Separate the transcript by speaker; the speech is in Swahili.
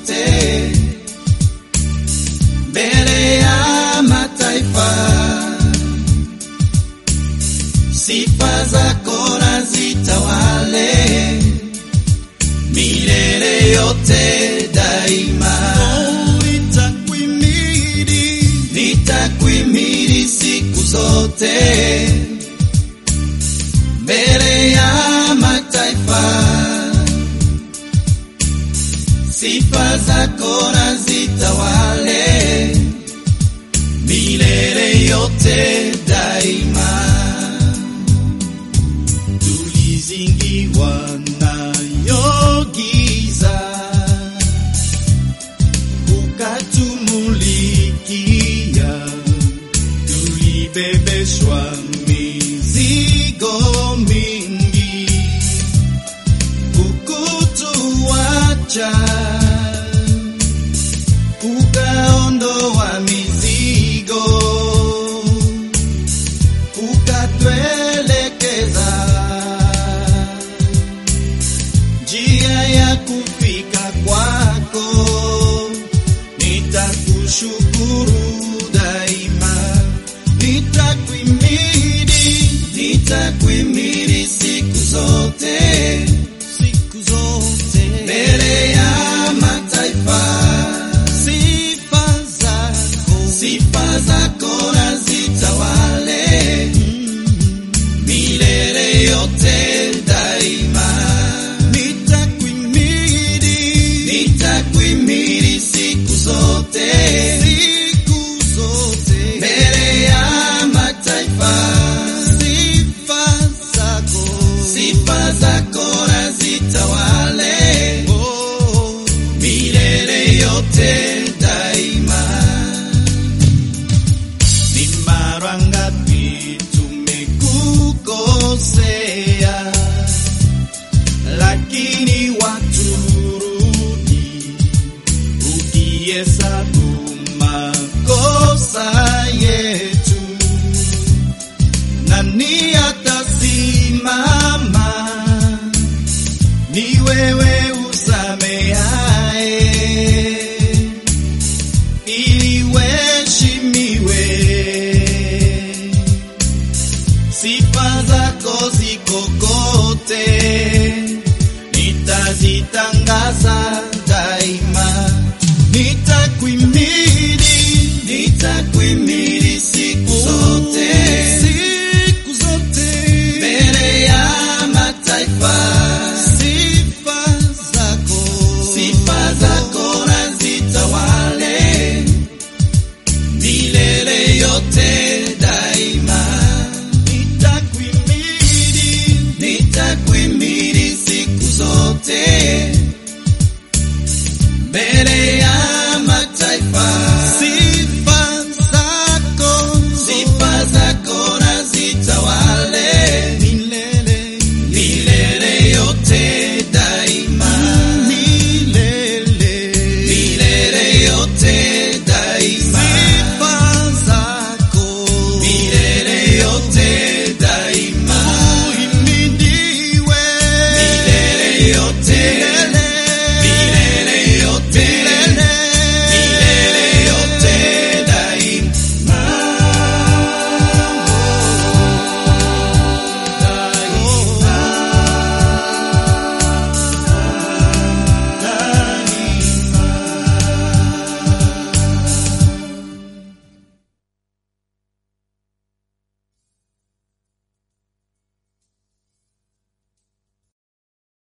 Speaker 1: zote mbele ya mataifa. Sifa zako na zitawale milele yote daima.
Speaker 2: nitakuimidi
Speaker 1: Nitakuimidi siku zote mbele ya mataifa. Sifa zako na zitawale milele yote daima.
Speaker 2: tulizingiwa nayo giza ukatumulikia tulibebeshwa mizigo mingi ukutuacha ukaondoa mizigo ukatuelekeza njia ya kufika kwako. Nitakushukuru daima, nitakuimidi
Speaker 1: Nitakuimidi siku zote
Speaker 2: siku zote.
Speaker 1: mbele ya mataifa.
Speaker 2: Sifa zako
Speaker 1: Sifa zako na zitawale milele yote daima.
Speaker 2: nitakuimidi
Speaker 1: Nitakuimidi siku zote
Speaker 2: siku zote.
Speaker 1: mbele ya mataifa.
Speaker 2: Sifa zako
Speaker 1: Sifa zako na zitawale
Speaker 2: oh.
Speaker 1: milele yote daima.
Speaker 2: Ni mara ngapi tumekukosea, lakini waturudi ukihesabu makosa yetu. Nani atasimama? Ni wewe